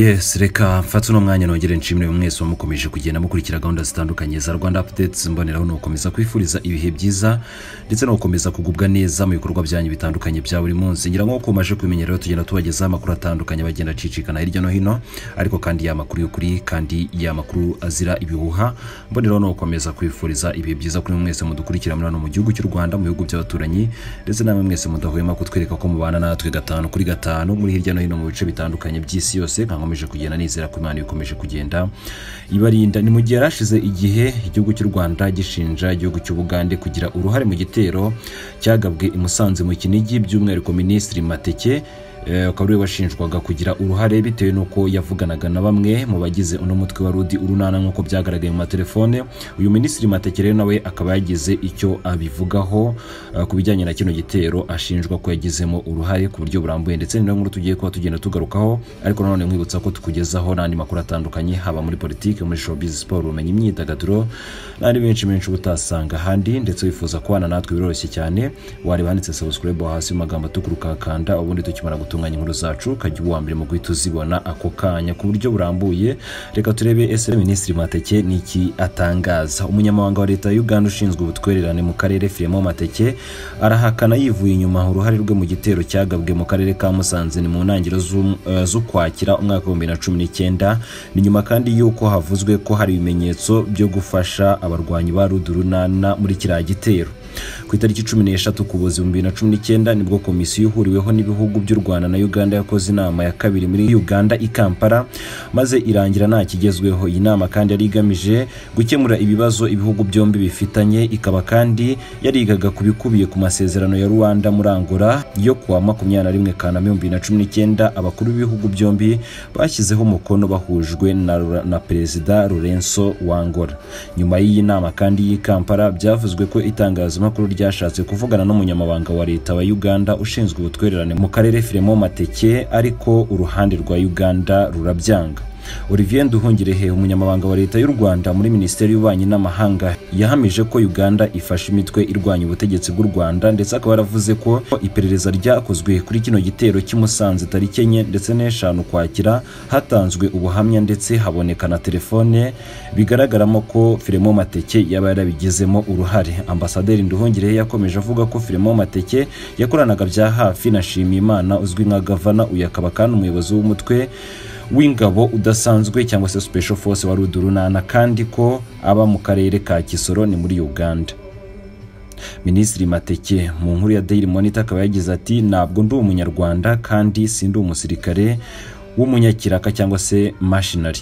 yesi reka mfatse uno mwanya nongere nshimire mwese wamukomeje kugenda mukurikira gahunda zitandukanye za rwanda apudetsi mboneraho ni ugukomeza kwifuriza ibihe byiza ndetse no gukomeza kugubwa neza mu bikorwa byanyu bitandukanye bya buri munsi ngira ngo uko umaze kubimenyera tugenda tubagezaho amakuru atandukanye bagenda acicikana hirya no hino ariko kandi y'amakuru y'ukuri kandi y'amakuru azira ibihuha mboneraho ni ugukomeza kwifuriza ibihe byiza kuri mwese mudukurikira muri hano mu gihugu cy'u rwanda mu bihugu by'abaturanyi ndetse namwe mwese mudahwema kutwereka ko mubana natwe gatanu kuri gatanu muri hirya no hino mu bice bitandukanye by'isi yose nka nkomeje kugenda nizera ko imana ikomeje kugenda ibarinda ni mu gihe yarashize igihe igihugu cy'u rwanda gishinja igihugu cy'ubugande kugira uruhare mu gitero cyagabwe i musanze mu kinigi by'umwihariko minisitiri mateke eh, akaba ariwe washinjwaga kugira uruhare bitewe n'uko yavuganaga na bamwe mu bagize uno mutwe wa rudi urunana nk'uko byagaragaye mu matelefone uyu minisitiri mateke rero nawe akaba yagize icyo abivugaho eh, ku bijyanye na kino gitero ashinjwa ko yagizemo uruhare ku buryo burambuye ndetse ni nayo nkuru tugiye kuba tugenda tugarukaho ariko nanone nkwibutsa ko tukugezaho n'andi makuru atandukanye haba muri politiki muri showbiz siporo ubumenyi imyidagaduro n'andi menshi menshi uba utasanga ahandi ndetse wifuza kubana natwe biroroshye cyane wareba handitse subscribe aho hasi mu magambo atukura ukakanda ubundi tukimara gutunganya inkuru zacu ukajya uba uwa mbere mu guhita uzibona ako kanya ku buryo burambuye reka turebe ese minisitiri mateke ni iki atangaza umunyamabanga wa leta ya uganda ushinzwe ubutwererane mu karere firimo mateke arahakana yivuye inyuma uruhare rwe mu gitero cyagabwe mu karere ka musanze ni mu ntangiriro z'um- eh, z'ukwakira umwaka w'ibihumbi bibiri na cumi n'icyenda ni nyuma kandi y'uko havuzwe ko hari ibimenyetso byo gufasha abarwanyi ba rudurunana muri kiriya gitero ku itariki cumi n'eshatu kuboza ibihumbi bibiri na cumi n'icyenda nibwo komisiyo ihuriweho n'ibihugu by'u rwanda na uganda yakoze inama ya kabiri muri uganda i kampala maze irangira nta kigezweho iyi nama kandi yari igamije gukemura ibibazo ibihugu byombi bifitanye ikaba kandi yarigaga ku bikubiye ku masezerano ya rwanda muri angola yo kuwa makumyabiri na rimwe kanama ibihumbi bibiri na cumi n'icyenda abakuru b'ibihugu byombi bashyizeho umukono bahujwe na, na perezida lorenzo wangora nyuma y'iyi nama kandi y'i kampala byavuzwe ko itangazamakuru ryashatse kuvugana n'umunyamabanga wa leta wa uganda ushinzwe ubutwererane mu karere firemo mateke ariko uruhande rwa uganda rurabyanga olivier nduhungirehe umunyamabanga wa leta y'u rwanda muri minisiteri y'ububanyi n'amahanga yahamije ko uganda ifashe imitwe irwanya ubutegetsi bw'u rwanda ndetse akaba yaravuze ko iperereza ryakozwe kuri kino gitero cy'imusanze tariki enye ndetse n'eshanu kwakira hatanzwe ubuhamya ndetse haboneka na telefone bigaragaramo ko firemo mateke yaba yarabigizemo uruhare ambasaderi nduhungirehe yakomeje avuga ko firemo mateke yakoranaga bya hafi na shimiyimana uzwi nka gavana uyu akaba kandi umuyobozi w'umutwe w'ingabo udasanzwe cyangwa se special force wari udurunana kandi ko aba mu karere ka kisoro ni muri uganda minisitiri mateke mu nkuru ya daily monitor akaba yagize ati ntabwo ndi umunyarwanda kandi sindi umusirikare w'umunyakiraka cyangwa se mashinari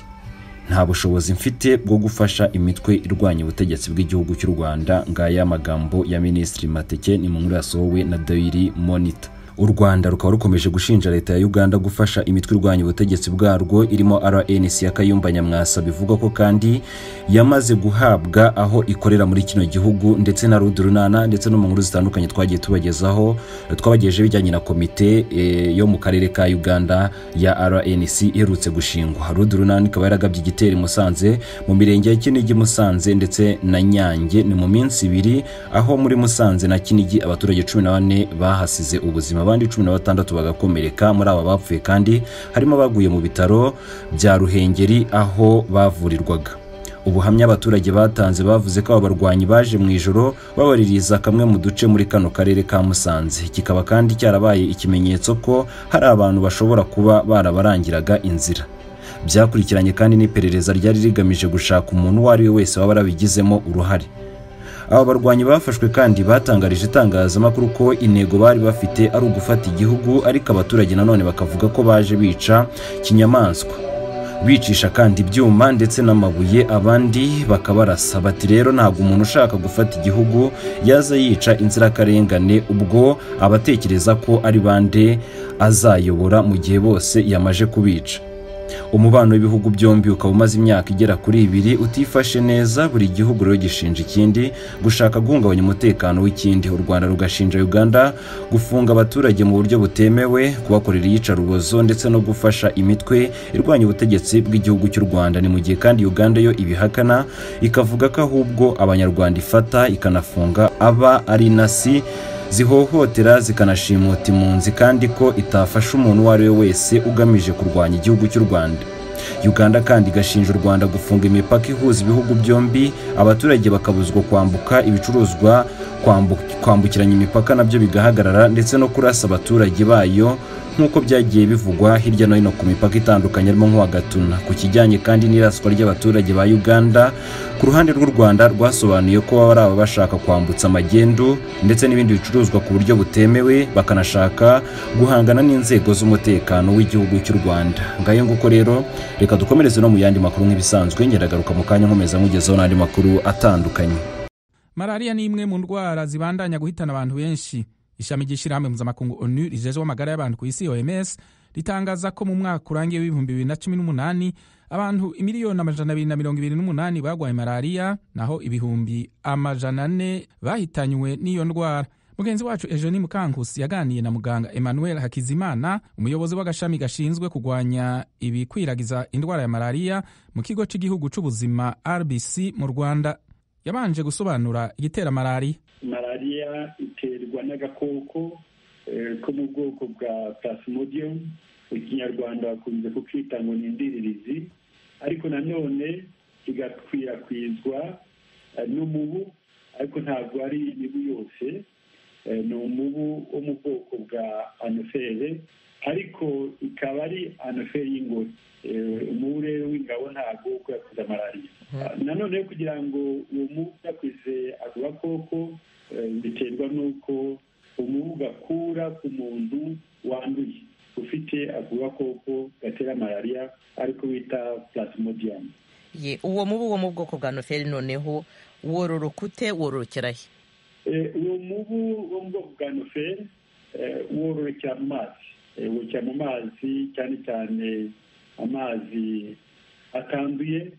nta bushobozi mfite bwo gufasha imitwe irwanya ubutegetsi bw'igihugu cy'u rwanda ngaya magambo ya minisitiri mateke ni mu nkuru yasohowe na daily monitor u rwanda rukaba rukomeje gushinja leta ya uganda gufasha imitwe irwanya ubutegetsi bwarwo irimo rnc ya kayumba nyamwasa bivuga ko kandi yamaze guhabwa aho ikorera muri kino gihugu ndetse na rudurunana ndetse no mu nkuru zitandukanye twagiye tubagezaho twabagejeje bijyanye na komite eh, yo mu karere ka uganda ya rnc iherutse gushingwa rudurunana ikaba yaragabye igitero i musanze mu mirenge ya kinigi musanze ndetse na nyange ni mu minsi ibiri aho muri musanze na kinigi abaturage cumi na bane bahasize ubuzima abandi cumi na batandatu bagakomereka muri aba bapfuye kandi harimo abaguye mu bitaro bya ruhengeri aho bavurirwaga ubuhamya abaturage batanze bavuze ko aba barwanyi baje mu ijoro babaririza kamwe mu duce muri kano karere ka musanze kikaba kandi cyarabaye ikimenyetso ko hari abantu bashobora kuba barabarangiraga inzira byakurikiranye kandi n'iperereza ryari rigamije gushaka umuntu uwo ari we wese waba yarabigizemo uruhare aba barwanyi bafashwe kandi batangarije itangazamakuru ko intego bari bafite ari ugufata igihugu ariko abaturage nanone bakavuga ko baje bica kinyamaswa bicisha kandi ibyuma ndetse n'amabuye abandi bakabarasa bati rero ntabwo umuntu ushaka gufata igihugu yaza yica inzirakarengane ubwo abatekereza ko ari bande azayobora mu gihe bose yamaje kubica umubano w'ibihugu byombi ukaba umaze imyaka igera kuri ibiri utifashe neza buri gihugu rero gishinja ikindi gushaka guhungabanya umutekano w'ikindi u rwanda rugashinja uganda gufunga abaturage mu buryo butemewe kubakorera iyicarubozo ndetse no gufasha imitwe irwanya ubutegetsi bw'igihugu cy'u rwanda ni mu gihe kandi uganda yo ibihakana ikavuga ko ahubwo abanyarwanda ifata ikanafunga aba ari nasi zihohotera zikanashimuta impunzi kandi ko itafasha umuntu uwo ari we wese ugamije kurwanya igihugu cy'u rwanda uganda kandi igashinja u rwanda gufunga imipaka ihuza ibihugu byombi abaturage bakabuzwa kwambuka ibicuruzwa kwambukiranya imipaka nabyo bigahagarara ndetse no kurasa abaturage bayo nk'uko byagiye bivugwa hirya no hino ku mipaka itandukanye harimo nk'uwa gatuna ku kijyanye kandi n'iraswa ry'abaturage ba uganda ku ruhande rw'u rwanda rwasobanuye ko baba ari aba bashaka kwambutsa amagendu ndetse n'ibindi bicuruzwa ku buryo butemewe bakanashaka guhangana n'inzego z'umutekano w'igihugu cy'u rwanda ngayo nguko rero reka dukomereze no mu yandi makuru nk'ibisanzwe ngeragaruka mu kanya nkomeza mugezeho n'andi makuru atandukanye malariya ni imwe mu ndwara zibandanya guhitana abantu benshi ishami ry'ishyirahamwe mpuzamakungu onu rijejeho amagara y'abantu ku isi oms ritangaza ko mu mwaka urangiye w'ibihumbi bibiri na cumi n'umunani abantu imiliyoni amajana abiri na mirongo ibiri n'umunani barwaye malariya naho ibihumbi amajana ane bahitanywe n'iyo ndwara mugenzi wacu ejoni mukankusi yaganiye na muganga emmanuel hakizimana umuyobozi w'agashami gashinzwe kurwanya ibikwiragiza indwara ya malariya mu kigo cy'igihugu cy'ubuzima rbc mu rwanda yabanje gusobanura igitera malariya malariya iterwa n'agakoko ko mu bwoko bwa plasmodium ikinyarwanda bakunze kukita ngo ni indiririzi ariko nanone kigakwirakwizwa n'umubu ariko ntabwo ari imibu yose ni umubu wo mu bwoko bwa anofere ariko ikaba ari anofere y'ingore umubu rero w'ingabo ntabwo yakwiza malariya nanone kugira ngo uwo mubu yakwize ako gakoko biterwa n'uko umubu gakura ku muntu wanduye ufite ako gakoko gatera malariya ariko bita plasmodium uwo mubu wo mu bwoko bwa anofere noneho wororoka ute wororokera he uwo mubu wo mu bwoko bwa noferi wororokera mu mazi wororokera mu mazi cyane cyane amazi atanduye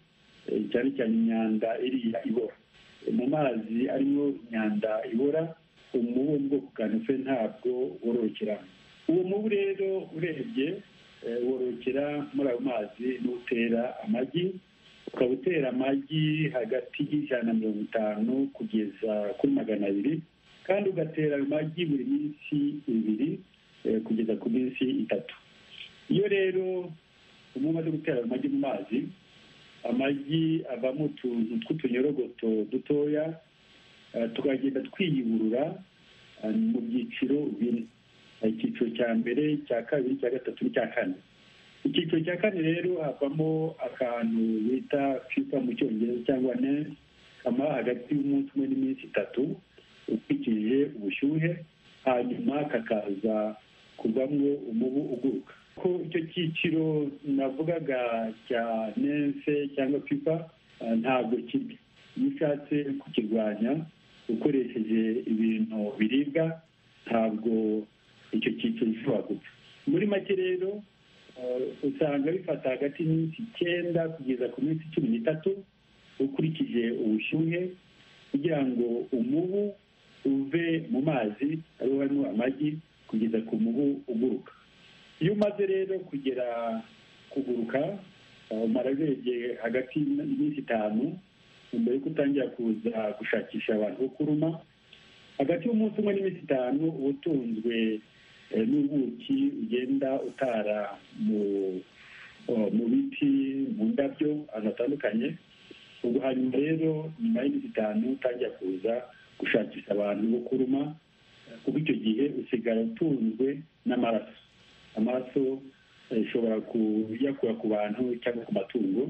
cyane cyane imyanda iriya ibora mu mazi arimo imyanda ibora umubu wo mu bwoko bwa noferi ntabwo wororokera uwo mubu rero urebye wororokera muri ayo mazi n'utera amagi ukaba utera amagi hagati y'ijana na mirongo itanu kugeza kuri magana abiri kandi ugatera amagi buri minsi ibiri kugeza ku minsi itatu iyo rero umuntu umaze gutera amagi mu mazi amagi avamo utuntu tw'utunyorogoto dutoya tukagenda twiyuburura mu byiciro bine icyiciro cya mbere cya kabiri cya gatatu n'icya kane icyiciro cya kane rero havamo akantu bita fifa mu cyongereza cyangwa nesi kamara hagati y'umunsi umwe n'iminsi itatu ukurikije ubushyuhe hanyuma kakaza kuvamo umubu uguruka ko icyo cyiciro navugaga cya nense cyangwa fifa ntabwo kibi iyo ushatse kukirwanya ukoresheje ibintu biribwa ntabwo icyo cyiciro gishobora gupfa muri make rero usanga bifata hagati y'iminsi icyenda kugeza ku minsi cumi n'itatu ukurikije ubushyuhe kugira ngo umubu uve mu mazi ariho harimo amagi kugeza ku mubu uguruka iyo umaze rero kugera kuguruka umara urebye hagati y'iminsi itanu mbere yuko utangira kuza gushakisha abantu bo kuruma hagati y'umunsi umwe n'iminsi itanu uba utunzwe n'ubuki ugenda utara mu biti mu ndabyo ahantu hatandukanye ubwo hanyuma rero nyuma y'iminsi itanu utangira kuza gushakisha abantu bo kuruma kuko icyo gihe usigara utunzwe n'amaraso amaraso ashobora kuyakura ku bantu cyangwa ku matungo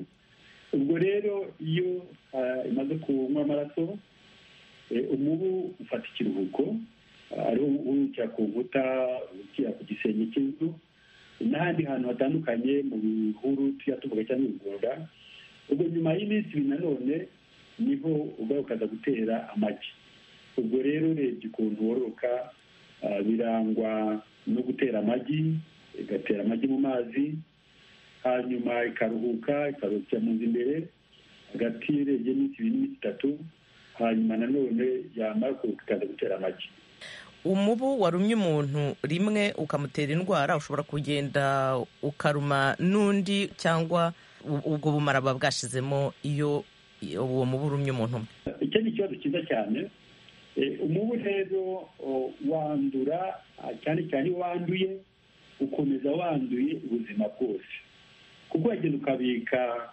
ubwo rero iyo imaze kunywa amaraso umubu ufata ikiruhuko ariho urukira ku nkuta urukira ku gisenge cy'inzu n'ahandi hantu hatandukanye mu bihuru tujya tuvuga cyangwa ibigunda ubwo nyuma y'iminsi ibiri nanone niho ugarukaza gutera amagi ubwo rero urebye ukuntu wororoka birangwa no gutera amagi igatera amagi mu mazi hanyuma ikaruhuka ikaruhukira mu nzu imbere hagati y'urebye iminsi ibiri n'iminsi itatu hanyuma nanone yamara kuruhuka ikaza gutera amagi umubu warumye umuntu rimwe ukamutera indwara ushobora kugenda ukaruma n'undi cyangwa ubwo bumara buba bwashizemo iyo uwo mubu urumye umuntu umwe icyo ni ikibazo cyiza cyane umubu rero wandura cyane cyane iyo wanduye ukomeza wanduye ubuzima bwose kuko wagenda ukabika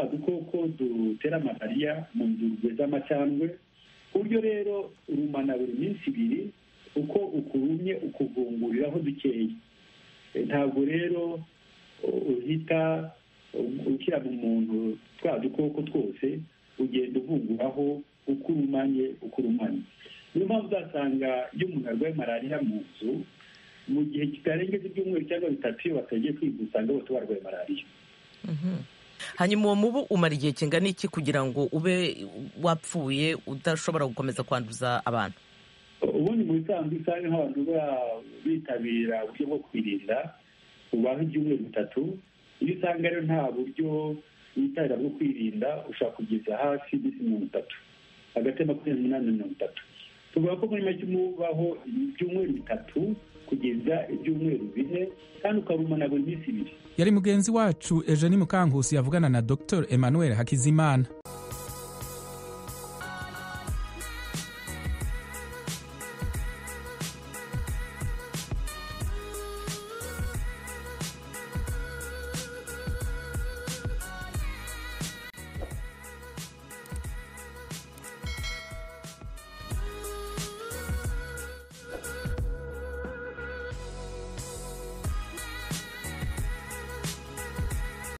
udukoko dutera malariya mu nzurwe z'amacandwe ku buryo rero rumana buri minsi ibiri uko ukurumye ukuvunguriraho dukeye ntabwo rero uhita ukira mu muntu twa dukoko twose ugenda uvunguraho uko urumanye uko urumanye niyo mpamvu uzasanga iyo umuntu arwaye malariya mu nzu mu gihe kitarengeje ibyumweru cyangwa bitatu iyo batagiye kwiga usanga bose barwaye malariya hanyuma uwo mubu umara igihe kingana iki kugira ngo ube wapfuye udashobora gukomeza kwanduza abantu ubundi mu bisanzwe usanga nk'abantu bitabira uburyo bwo kwirinda ubaho ibyumweru bitatu iyo usanga rero nta buryo witabira bwo kwirinda ushobora kugeza hafi iminsi mirongo itatu hagati ya makumyabiri n'umunani na mirongo itatu tuvuga ko muri make umubaho ibyumweru bitatu kugeza ibyumweru bine kandi ukarumana buri minsi ibiri yari mugenzi wacu eugenie mukankusi yavugana na dr emmanuel hakizimana